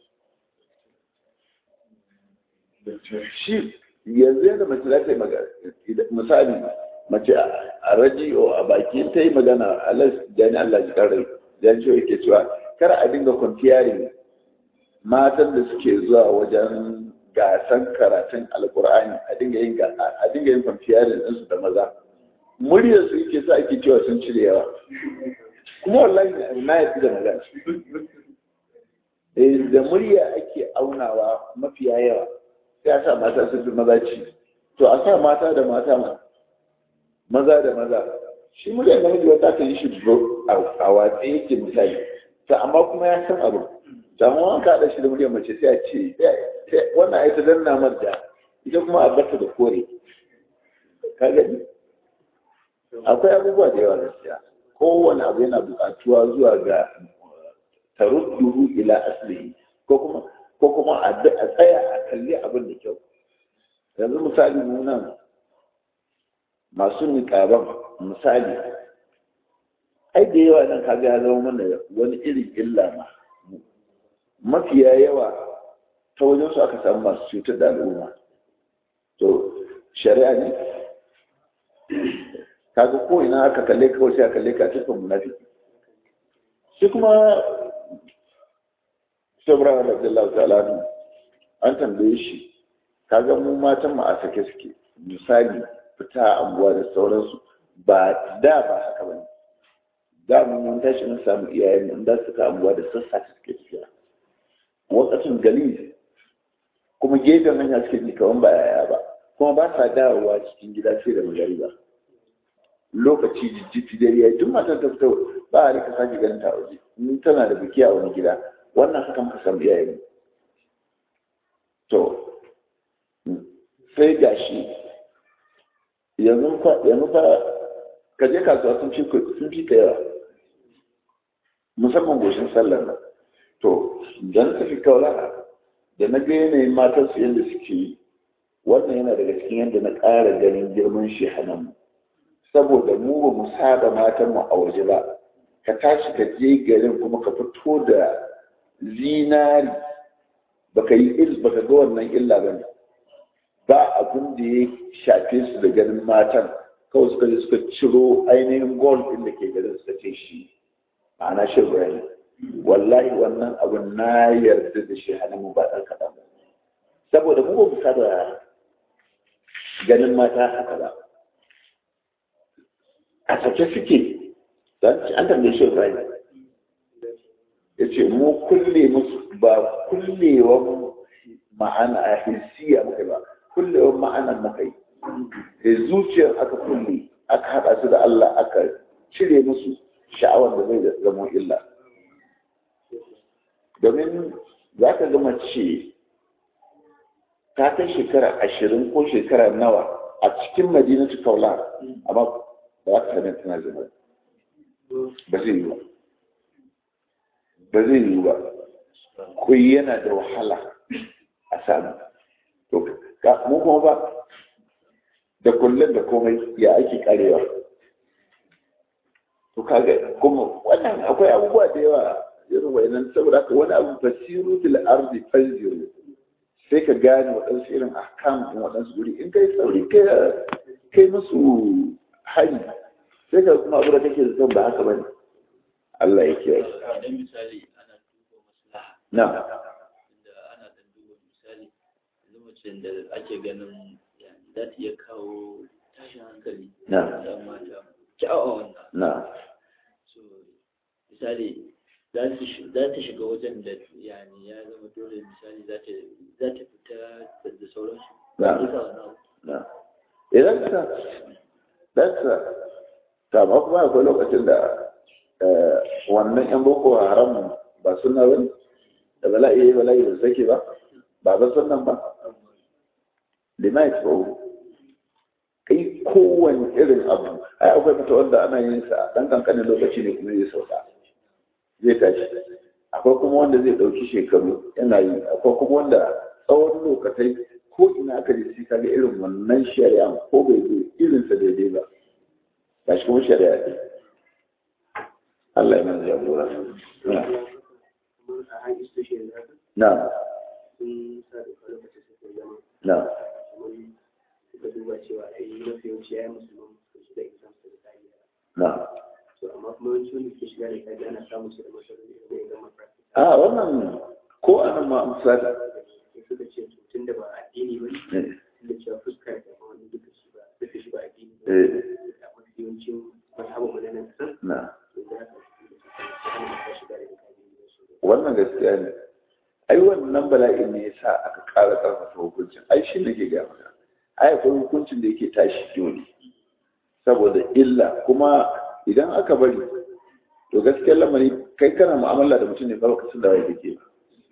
Speaker 1: shi yanzu yadda mace za ta yi magana misali mace a rajiyo a baki ta yi magana alas jani Allah ji karai jan shi yake cewa kar a dinga kwantiyari matan da suke zuwa wajen gasan karatun alkur'ani a dinga yin a dinga yin kwantiyari ɗinsu da maza muryar su yake sa ake cewa sun cire yawa kuma wallahi na yafi da magana da murya ake aunawa mafiya yawa sai a sa mata sun fi maza ci to a sa mata da mata ma maza da maza shi muryar namiji wata kan yi shi a watsa yake misali to amma kuma ya san abu to amma wani ka haɗa shi da muryar mace sai a ce wannan ai ta danna marja ita kuma a bata da kore ka gani akwai abubuwa da yawa gaskiya kowane abu yana buƙatuwa zuwa ga tarudduhu ila aslihi ko kuma ko kuma a tsaya a kalli abin da kyau yanzu misali mu nan masu niƙaban misali ai da yawa nan kaga ya zama mana wani irin illa ma mafiya yawa ta wajen su aka samu masu cutar da al'umma to shari'a ne kaga ko ina aka kalle kawai sai a kalle ka cikin munafiki shi kuma sabra radiyallahu ta'ala an tambaye shi kaga mu matan mu a sake suke misali fita anguwa da sauransu ba da ba haka bane da mu mun tashi mun samu iyayen mu da suka anguwa da sassa suke tafiya wakacin gali kuma gefen hanya suke ji kaman ba yaya ba kuma ba sa dawowa cikin gida sai da magariba lokaci jijjifi dare ya duk matan ta fito ba a rika sake ganin ta waje in tana da biki a wani gida wannan haka muka samu iyayen to sai gashi yanzu fa yanzu fa ka je kasuwa sun fi sun fi yawa musamman goshin sallar nan to dan tafi kaula da na ga yanayin matan su yadda suke yi wannan yana daga cikin yadda na ƙara ganin girman shehanan mu saboda mu ba mu saba matan mu a waje ba ka tashi ka je garin kuma ka fito da zinari baka yi il baka ga wannan illa ba ne ba abin da ya shafe su da ganin matan kawai suka je suka ciro ainihin gold din da ke garin suka ce shi ma'ana shi ibrahim wallahi wannan abin na yarda da shi hannun mu ba ɗan kaɗan ba saboda mu ba mu saba ganin mata haka ba a sake suke an tambaye shi Ibrahim ya ce mu kulle musu ba kullewan ma'ana a hirsiya muka ba kullewan ma'ana muka yi da zuciyar aka kulle aka haɗa su da Allah aka cire musu sha'awar da zai zama illa domin za ka ga mace ta kai shekara ashirin ko shekara nawa a cikin madinatu kaula amma ba za ka sami tana zama ba zai yi ba ba zai yi ba kuyi yana da wahala a samu to mu kuma ba da kullum da komai ya ake karewa to kaga kuma wannan akwai abubuwa da yawa irin wayannan saboda haka wani abu fasiru fil ardi fanziru sai ka gane waɗansu irin ahkam din waɗansu guri in kai sauri kai musu hari sai ka kuma abu da kake zaton ba haka bane Allah ya kiyaye
Speaker 3: dan misali ana duba maslaha
Speaker 1: na
Speaker 3: inda ana dan duba misali yanzu mace da ake ganin yani za ta iya kawo tashin hankali
Speaker 1: Na.
Speaker 3: da mata kyawawan wannan
Speaker 1: na
Speaker 3: so misali za ta shi- za ta shiga wajen da yani ya zama dole misali za ta za ta fita da- da sauransu
Speaker 1: Na.
Speaker 3: Duka wannan abu.
Speaker 1: na idan ka dasa ta ba kuma akwai lokacin da eh, wannan yan boko haram ba suna wani da bala'i yayi bala'i da zake ba ba ba sunan ba limai ba kai kowane irin abu ai akwai mata wanda ana yin sa dan kankanin lokaci ne kuma zai sauka zai tashi akwai kuma wanda zai dauki shekaru yana yi akwai kuma wanda tsawon lokatai ko ina aka ji sai kaga irin wannan shari'a ko bai zo irin sa daidai ba ga shi kuma shari'a ne Allah ya mana jagora na
Speaker 5: kamar a high institution da haka
Speaker 1: na
Speaker 5: sun sa da lokacin suka zama
Speaker 1: na
Speaker 5: kamar suka duba cewa ai mafi yawanci ya yi musulman su shiga exam su da kariya
Speaker 1: na
Speaker 5: to amma kuma yawanci wanda ke shiga da kariya ana samun su da matsaloli da ya gama practice
Speaker 1: a wannan ko anan ma misali
Speaker 5: sai suka ce to tun da ba addini ba ne
Speaker 1: eh
Speaker 5: tun da cewa fuskar da ma wani duka shi ba duka shi ba addini ba
Speaker 1: eh
Speaker 5: a mafi yawancin mazhabin mu na nan kasar
Speaker 1: na
Speaker 5: to da haka su hana mata shiga da kariya su
Speaker 1: wannan gaskiya ne ai wannan bala'in ne yasa aka ƙara ƙarfafa hukuncin ai shi ne ke ga maka ai akwai hukuncin da yake tashi dole saboda illa kuma idan aka bari to gaskiyar lamari kai kana mu'amala da mutum ne ba ka san da wai kake ba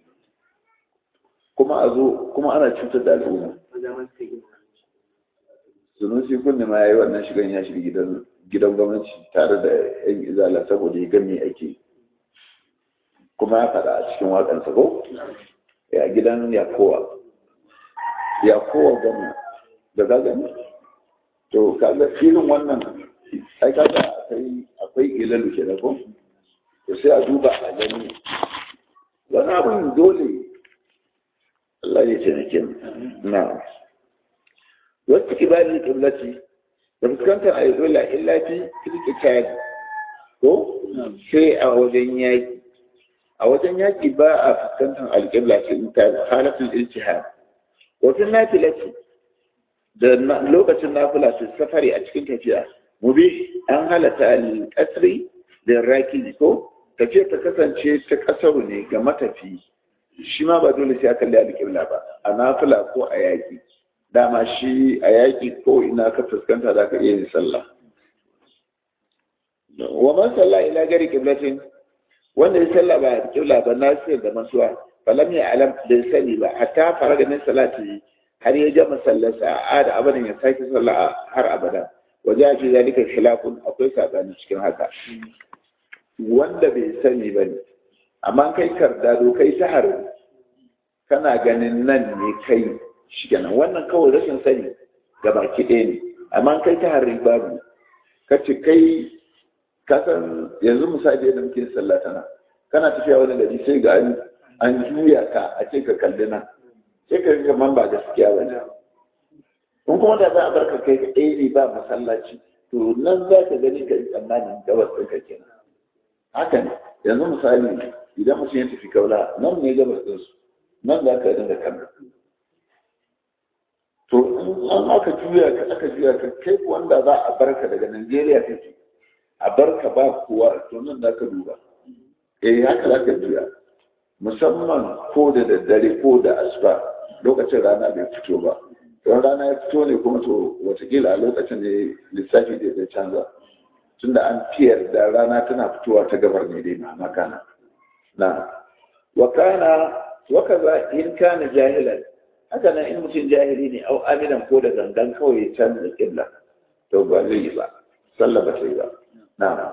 Speaker 1: kuma a zo kuma ana cutar da al'umma
Speaker 5: maza ma suka yi
Speaker 1: sunusi kunne ma yayi wannan shigan ya shiga gidan gidan gwamnati tare da yan izala saboda ya ga me ake kuma ya faɗa a cikin waƙansa ko ya gidan yakowa yakowa gani da ka gani to kaga irin wannan ai kaga akwai akwai ilalu ke ko to sai a duba a gani wani abin dole Allah ya taimake mu na wasu kibarin kiblati da fuskantar a yi dole illa fi filkita ko sai a wajen yaki a wajen yaƙi ba a fuskantar alƙibla sai in ta halatul ijtihad wajen nafilati da lokacin nafila su safari a cikin tafiya mubi an halata al-qasri da raki ko tafiya ta kasance ta kasaru ne ga matafi shi ma ba dole sai a kalli alƙibla ba a nafila ko a yaƙi dama shi a yaƙi ko ina ka fuskanta za ka iya yin sallah wa man salla ila gari qiblatin wanda ya salla ba kibla ba nasir da masuwa falam ya alam da sani ba hatta faraga min salati har ya gama sallarsa a da abadan ya sake salla har abada waje fi zalika khilafun akwai sabani cikin haka wanda bai sani ba ne amma kai kardado kai ta har kana ganin nan ne kai shi kenan wannan kawai rashin sani ga baki ɗaya ne amma kai ta har babu ka ce kai kasan yanzu misali yadda muke sallah tana kana tafiya wani gari sai ga an an juya ka a ce ka kalli nan sai ka ga man ba gaskiya ba ne in kuma da za a barka kai ka ɗaya ne ba masallaci to nan za ka gani ka yi tsammanin gabas ɗin ka kenan haka ne yanzu misali idan mutum ya tafi kaula nan ne gabas ɗin su nan za ka dinga kallon to in an aka juya ka aka juya ka kai wanda za a barka daga Najeriya kake a barka ba kowa to nan za ka duba eh haka za ka juya musamman ko da daddare ko da asuba lokacin rana bai fito ba don rana ya fito ne kuma to watakila a lokacin ne lissafi da zai canza tunda an fiyar da rana tana fitowa ta gabar ne dai na makana na wakana wakaza in kana jahilan haka nan in mutum jahili ne au aminan ko da gangan kawai ya canza kibla to ba zai yi ba sallah ba sai ba na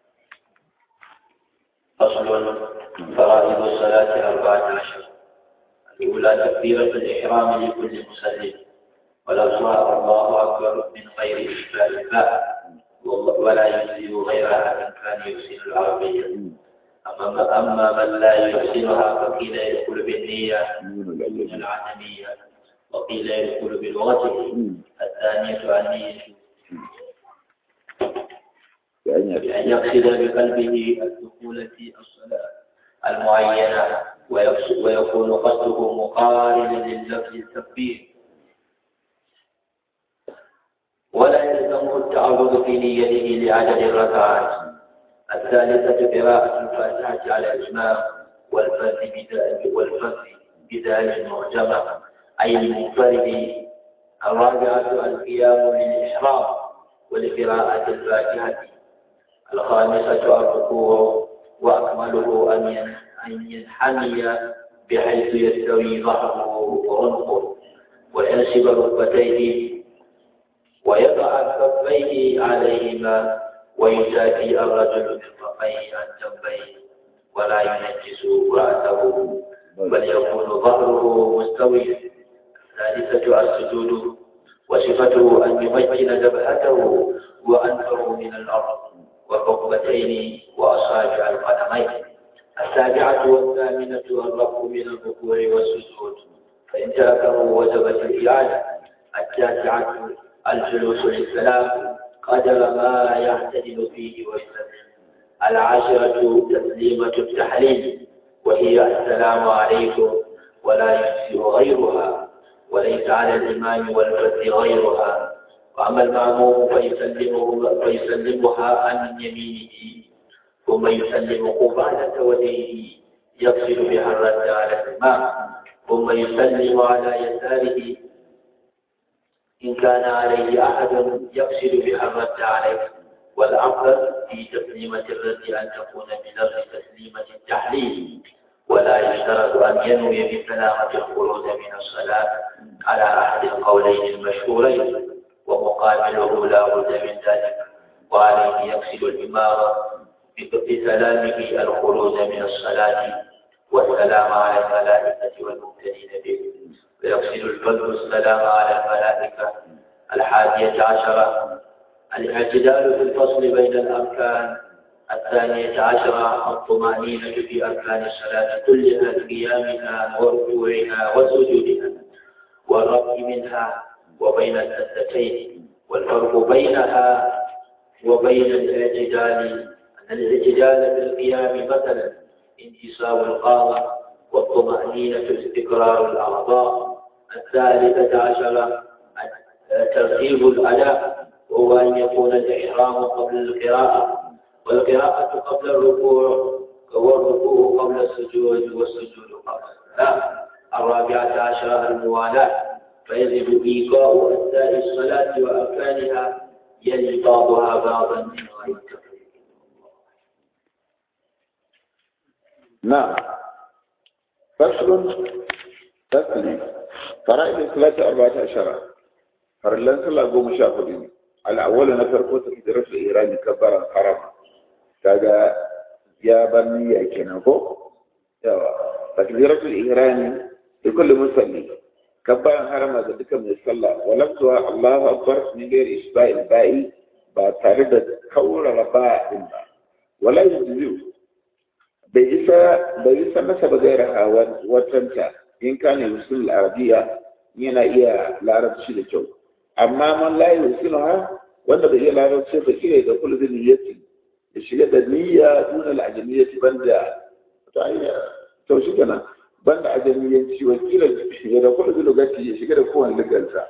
Speaker 2: فصل فرائض الصلاة أربعة عشر الأولى تكبيرة الإحرام لكل مسلم ولفظها الله أكبر من غير إشبال الباء ولا يجزي غيرها من كان يحسن العربية أما أما من لا يحسنها فقيل يدخل بالنية من العدمية وقيل يدخل بلغته الثانية النية بأن يقصد بقلبه الدخول في الصلاة المعينة ويكون قصده مقارنا لللفظ التكبير ولا يلزمه التعرض في نيته لعدد الركعات الثالثة قراءة الفاتحة على الإمام والفرد بدال والفرد بدال معجمة أي المنفرد الرابعة القيام للإحرام ولقراءة الفاتحة الخامسة الركوع وأكمله أن أن ينحني بحيث يستوي ظهره وعنقه وينسب ركبتيه ويضع كفيه عليهما ويجافي الرجل مرفقيه عن جنبيه ولا ينجس رأسه بل يكون ظهره مستويا الثالثة السجود وصفته أن يمكن جبهته وأنفه من الأرض والركبتين وأصابع القدمين السابعة والثامنة الرفع من الركوع والسجود فإن تركه وجبت الإعادة التاسعة الجلوس للسلام قدر ما يعتدل فيه ويسلم العاشرة تسليمة التحليل وهي السلام عليكم ولا يجزئ غيرها وليس على الإمام والفتح غيرها وأما المأموم فيسلمه فيسلمها عن يمينه ثم يسلم قبالة وجهه يقصد بها الرد على الإمام ثم يسلم على يساره إن كان عليه أحد يقصد بها الرد عليه والأفضل في تسليمة الرد أن تكون بلفظ تسليمة التحليل ولا يشترط أن ينوي بسلامة الخروج من الصلاة على أحد القولين المشهورين ومقابله لا بد من ذلك وعليه يقصد الإمام بسلامه الخروج من الصلاة والسلام على الملائكة والمبتدين به ويقصد الفضل السلام على الملائكة الحادية عشرة الاعتدال في الفصل بين الأركان الثانية عشرة الطمأنينة في أركان الصلاة كلها قيامها وركوعها وسجودها والرفع منها وبين السجدتين والفرق بينها وبين الاعتدال أن الاعتدال في القيام مثلا انتصاب القامة والطمأنينة استقرار الأعضاء الثالثة عشرة ترتيب الأداء وهو أن يكون الإحرام قبل القراءة والقراءة قبل الركوع والركوع قبل السجود والسجود قبل الصلاة الرابعة عشرة الموالاة فيجب إيقاع أجزاء الصلاة وأركانها يلي بعضها بعضا من غير تفريق
Speaker 1: نعم فصل تسليم فرائض الصلاة أربعة عشر فرلان صلى قوم شافدين الأول نفر قوة تكدرس الإيران كبارا حرام كذا يا بني يا كنكو تكدرس الإيران لكل مسلم كبارا حرام هذا ذكر من الصلاة ولفظها الله أكبر من غير إشباع البائي بتارد كور رباء ولا يجزيه bai isa bai isa masa ba gaira watanta in kana yusul arabiya yana iya larabci da kyau amma man la yusul ha wanda bai iya larabci ba kire da kullu niyyati ya shiga da niyya dun al-ajamiyyati banda to ayya to shi kana banda ajamiyyanci wa kila shiga da kullu lugati ya shiga da kowane lugansa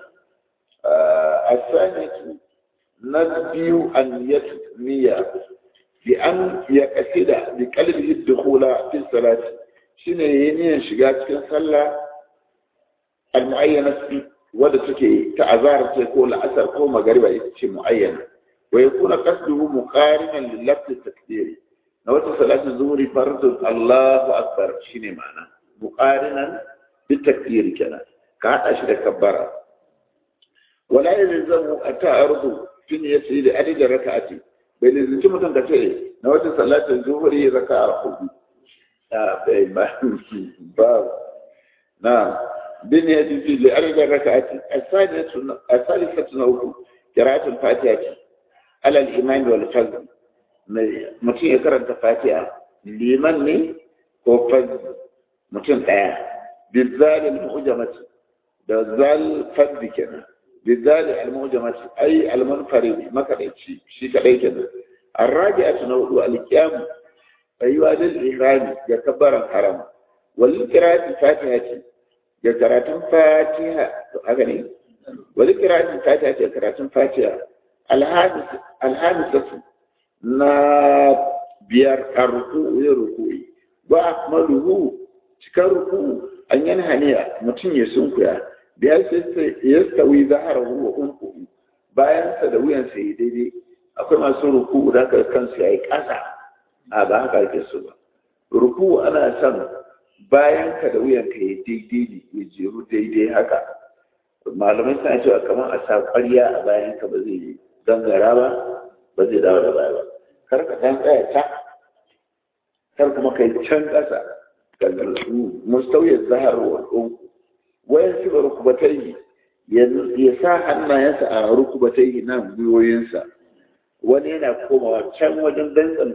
Speaker 1: asani na biyu an niyya بأن يقصد بقلبه الدخول في الصلاة شنو ينين شجاع في صلاة المعينة wadda take ta azhar ce ko la'asar ko magariba ita ce muayyana wa yakuna qasduhu muqarinan lil lafzi takbiri na wata salatu zuhri fardu Allahu akbar shine ma'ana muqarinan bi takbiri kenan ka hada shi da kabbara wala yalzamu ata'ardu fi niyyati da adadin raka'ati bai lizinci mutum ka ce na wata salatin zuhri raka'a hudu bai ba ba na bin ya ji li arba rak'ati as-sadisatu as-salisatu nawku qira'atul fatiha ala al-iman wal fazl mutum ya karanta fatiha liman ne ko fazl mutum daya bizal al-mu'jamati da zal fazl kenan bizal al-mu'jamati ay al-munfarid makadaici shi kadai kenan الراجعة نوع القيام أيها للإحرام يكبر الحرم والقراءة الفاتحة يقراءة فاتحة أغني والقراءة الفاتحة يقراءة فاتحة الحادث الحادثة نا بيار الركوع ركوعي وأكمله cikin ruku an yana haniya mutum ya sunkuya biyar sai ya stawi zaharahu wa unku bayan sa da wuyansa ya daidai akwai masu ruku da ka kansu ya yi ƙasa a ba haka ake so ba ruku ana son bayan ka da wuyan ka ya daidai ne ya jeru daidai haka malamai suna cewa kamar a sa ƙwarya a bayan ka ba zai gangara ba ba zai dawo da baya ba kar ka dan tsaya ta kar kuma kai can ƙasa mustauyar zahar wa ɗunku wayan shi rukubatai ya sa hannayensa a rukubatai nan gwiwoyinsa wani yana komawa can wajen dantsan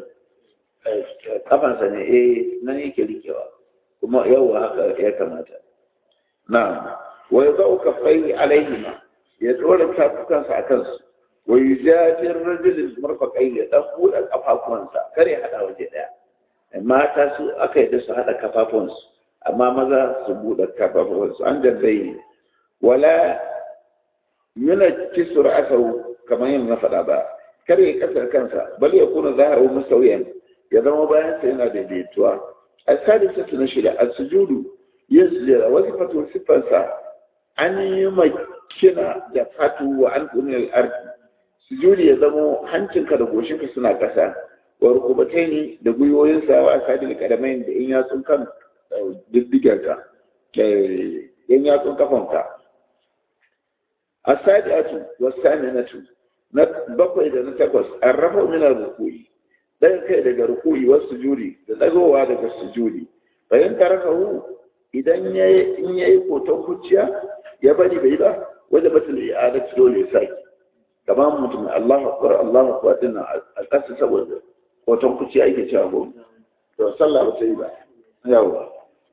Speaker 1: kafansa ne eh nan yake rikewa kuma yau haka ya kamata na wa ya zau kafai alaihima ya tsora tafukansa a kansu wa yi jajin rajulin marfakai ya dan buɗe kafafuwansa kare haɗa waje ɗaya mata su aka yi da su haɗa kafafuwansu amma maza su buɗe kafafuwansu an jaddayi wala yuna kisur asau kamar yin na faɗa ba kar ya kasar kansa bal ya kuna zaharu musawiyan ya zama bayan sa yana daidaituwa as-sadisatu na shida as-sujudu yasjira wazifatu sifansa an yi makina da fatu wa an kunil ardi sujudi ya zama hancinka da goshinka suna kasa wa rukubataini da gwiwoyinsa wa asadil kadamain da in yatsun kan diddigarka in yatsun kafanka as-sadiatu was-saminatu na bakwai da na takwas an rafa minar rukui ɗayan kai daga rukui wasu sujudi da ɗagowa daga sujudi bayan tarafa hu idan in ya yi koton kuciya ya bari bai ba wajen batul i'adat dole ya saki kamar mutum Allah akbar Allah akbar din a ƙasa saboda koton kuciya ake cewa ko to sallah ba ta yi ba yawa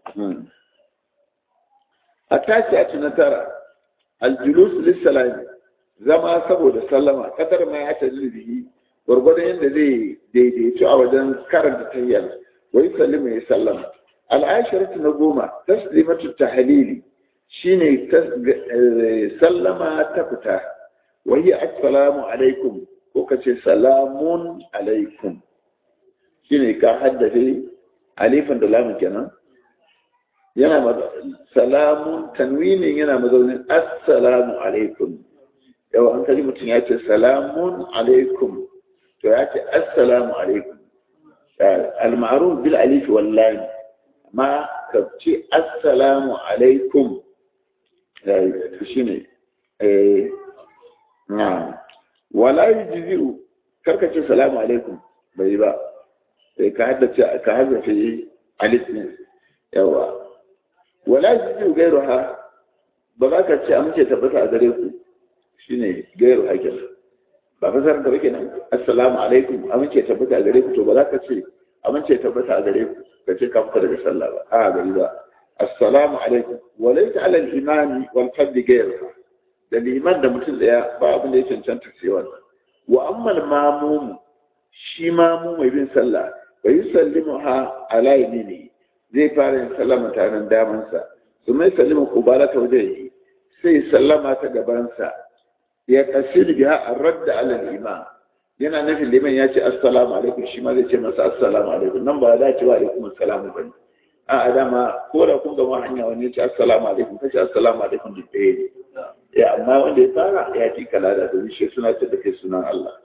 Speaker 1: a tashi a na tara aljulus lissalami zama saboda sallama kadar ma ya taji bihi gwargwadon yadda zai daidaitu a wajen karanta tayyar wai sallama ya sallama al'ashiratu na goma taslimatu tahlili shine sallama ta fita wa hiya assalamu alaikum ko kace salamun alaikum shine ka haddace alifin da lamun kenan yana salamun tanwinin yana mazaunin assalamu alaikum yau an kaji mutum ya ce salamun alaikum to ya ce assalamu alaikum al-ma'ruf bil alif wallahi ma ka ce assalamu alaikum shine eh na wala yujzi'u karka ce salamu alaikum bai ba sai ka haddace ka haddace alif ne yawa wala yujzi'u gairuha ba za ka ce amince tabbata a gare ku shine gairu hakin ba fasar da kake nan assalamu alaikum amince tabbata a gare ku to ba za ka ce amince tabbata a gare ku ka ce ka fita daga sallah ba a gari ba assalamu alaikum wa laysa ala al-imani wal fadli gairu da liman da mutum daya ba abin da ya cancanta sai wannan wa amma al-mamum shi mamu mai bin sallah wa yusallimu ha ala yamini zai fara yin sallama tare damansa su mai sallama kubalata wajen sai sallama ta gabansa ya kasir biha ar-radd ala al-imam yana nufin liman ya ce assalamu alaikum shi ma zai ce masa assalamu alaikum nan ba za ce wa alaikum assalamu bane a adama ko da kun gama hanya wani ya ce assalamu alaikum kace assalamu alaikum duk ɗaya ne amma wanda ya fara ya fi kalada domin shi suna ce da kai sunan Allah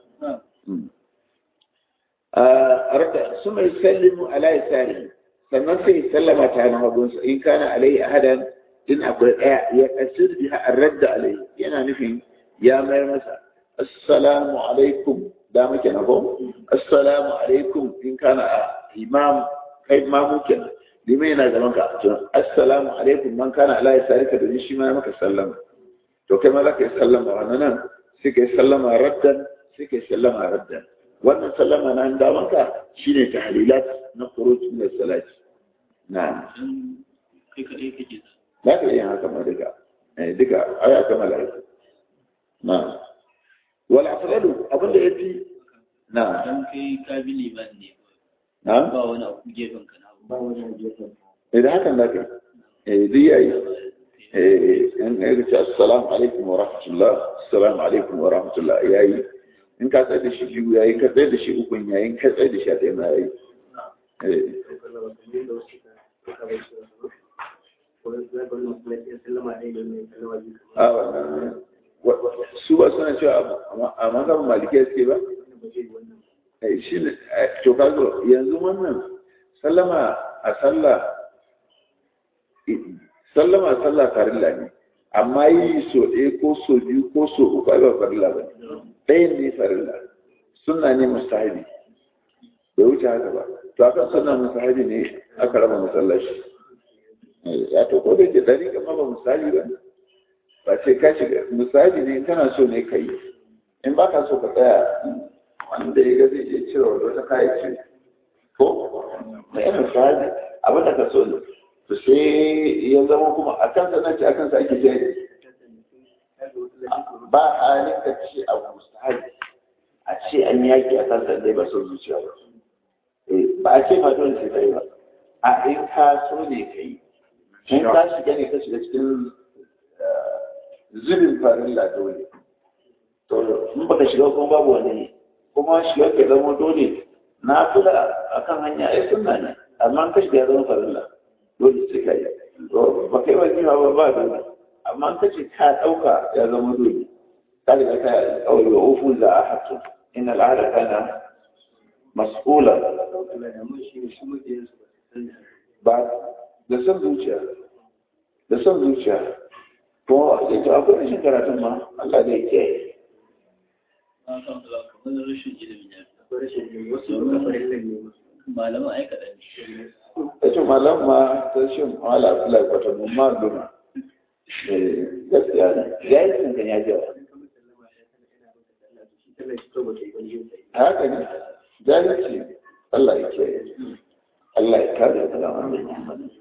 Speaker 1: a raka su mai sallimu ala ya sari sannan sai sallama ta na hagunsa in kana alai ahadan in akwai ɗaya ya kasir biha arradda alai yana nufin ya mayar masa assalamu alaikum da muke na ko assalamu alaikum in kana imam kai ma muke na limai yana gaban ka assalamu alaikum man kana ala ya sari ka domin shi ma maka sallama to kai ma za ka yi sallama wannan nan sai ka yi sallama raddan sai ka yi sallama raddan wannan sallama na damanka shine tahlilat na khuruj min salati na
Speaker 3: kai kaɗai kake
Speaker 1: za ka iya haka ma duka eh duka aya ta malaiku na wal afdalu abinda yafi na
Speaker 3: dan kai ka bi liman ne
Speaker 1: na
Speaker 3: ba wani abu gefen ka na
Speaker 5: ba wani gefen
Speaker 1: idan hakan da kai eh duk yayi eh in ga ce assalamu alaikum wa rahmatullah assalamu alaikum wa rahmatullah yayi in ka tsaye da shi biyu yayi ka tsaye da shi ukun yayi in ka tsaye da shi a ɗaya ma yayi eh a wannan su ba suna cewa a mazhabin malikiya suke ba eh shi ne to ka zo yanzu wannan sallama a sallah sallama a sallah farilla ne amma yi so ɗaya ko so biyu ko so uku ai ba farilla ba ne ɗayan ne farilla suna ne mustahabi bai wuce haka ba to akan suna mustahabi ne aka raba masallaci ya to ko da ke dari kama ba mustahabi ba ba ce ka shiga mustahabi ne kana so ne ka yi in ba ka so ka tsaya wanda ya ga zai iya cire wata kayan ce ko na yana mustahabi abin da ka so ne to sai ya zama kuma a kan sanarci a kan sa ake jari ba halin ka ce abu mustahabi a ce an yaki a kan sandai ba son zuciya ba ba a ce ma dole sai kai ba a in ka so ne ka yi in ka shiga ne ka shiga cikin zubin farilla dole to in baka shiga kuma babu wani kuma shiga ka zama dole na kula akan hanya ai sunna ne amma ka shiga ya zama farilla dole sai ka yi ba kai wani ba ba dole amma ka ce ka ɗauka ya zama dole ka riga ka kawai wa ufu za a hatu in al'ada kana mas'ula ba da son zuciya da son zuciya ko ita akwai rashin karatun ma Allah zai kiyaye
Speaker 3: ba kan da kamar rashin ilimi ne
Speaker 5: akwai rashin ilimi wasu ba farillan ne
Speaker 3: malaman ai kaɗan ne
Speaker 1: ita malam ma ta shi mala kula kwata mun ma duna gaskiya ne ya yi tsinkan ya jawa haka ne jahilci Allah ya kiyaye Allah ya kare ka da wannan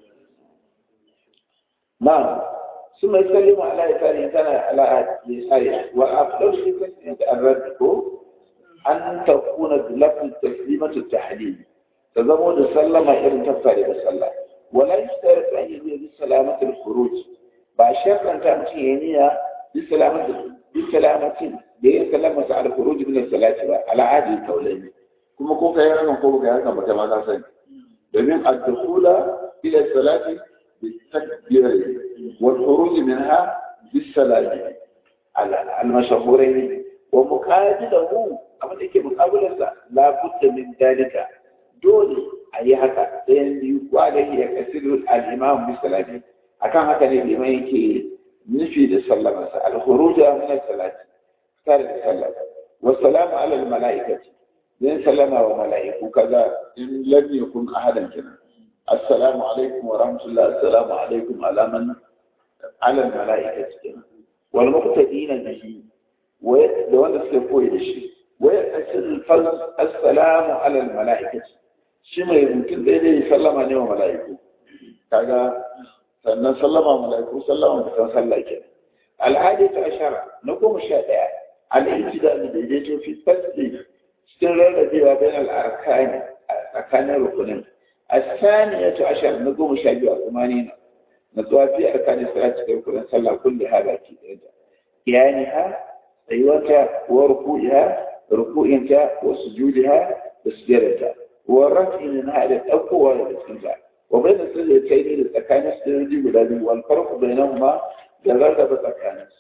Speaker 1: نعم ثم يسلم على يساره كان على يساره وأفضل في تسليمة الرد أن تكون بلفظ تسليمة التحليل تزمود سلم إن تفعل بسلم ولا يشترط أن يزيد بسلامة الخروج بشرط أن تأتي هنا بسلامة بسلامة بين سلامة على الخروج من الصلاة على عادي القولين كما كنت يرى نقول كذا كما كما تسمع domin الدخول إلى الصلاة بالتكبير والخروج منها بالسلام على المشهورين ومقابله أما يكي مقابلة لا بد من ذلك دول أي هكا لأن يقال يكسر الإمام بالسلام أكان هكا الإمام يكي نفي للسلام الخروج من الصلاة كان السلام والسلام على الملائكة لأن سلم وملائكة كذا إن لم يكن أحدا كنا السلام عليكم ورحمة الله السلام عليكم على من على الملائكة كنا والمقتدين به ولو أن سيكون الشيء ويأسر الفضل السلام على الملائكة شما يمكن ذلك يسلم عليه ملائكة كذا sannan sallama mala'iku sallama da kan sallah ke al'adi ta ashara na goma sha ɗaya al'ijida da daidaito fi fasli cikin rarrabewa bayan al'arkani a tsakanin rukunin الثانية عشر نقوم شاجوا ثمانين نطوى في أركان الصلاة كل صلى كلها باكي قيامها أيوتها وركوعها ركوعها وسجودها وسجودها والرفع منها إلى الأقوى والاستنزاع وبين السجدتين للتكان السجود والذي والفرق بينهما جرد بتكان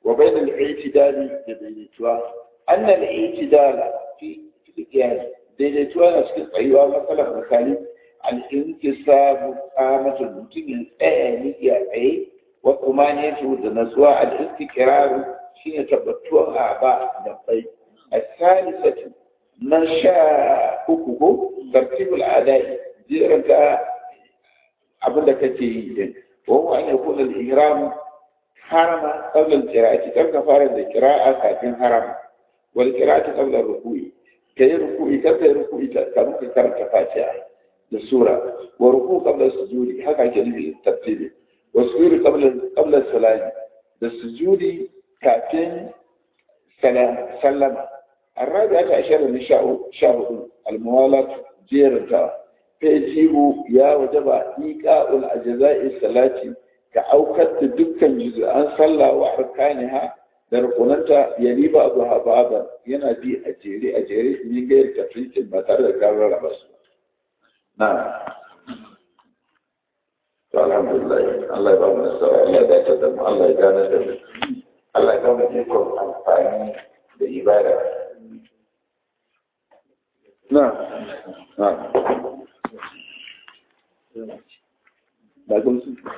Speaker 1: wa bai da al'itidali da daidaituwa annal al'itidala fi qiyas daidaituwa na cikin tsayuwa matsalar misali al-inkisabu qamatul mutum ya tsaya ne ya tsaye wa tumaniyatu da natsuwa al-istiqrar shine tabbatuwa a ba da bai الثالثة من شاء أكوه ترتيب الأداء جيرك أبدا كتير وهو أن يكون الإهرام حرم قبل القراءة كم فارد القراءة كافين حرم والقراءة قبل الركوع كي ركوع كي ركوع كانوا كرة فاتحة السورة وركوع قبل السجود هكذا كلمة الترتيب والسجود قبل قبل السلام السجود كافين سلم الرابعة عشر نشاء شهر الموالاة جيرتا فيجيب يا وجب إيقاء الأجزاء الثلاث كأوكت دكا جزءا صلى وأركانها درقنتا يلي بعضها بعضا ينادي أجيري أجيري من غير تفريط المطر كرر بس نعم الحمد لله الله يبارك السلام الله يدعم الله يدعم الله يدعم يكون أنفعني بإبادة نعم نعم لكن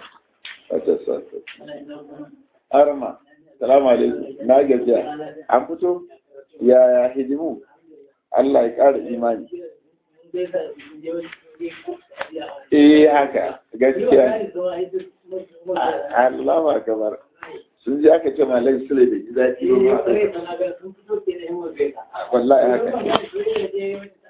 Speaker 1: Arma, salamu alaikum, na gajiya, an fito ya hidimu, Allah ya ƙara imani. Eh haka, gaskiya. Allah ba kamar. Sun ji aka ce malai sule da ji daɗi ba. Wallahi haka.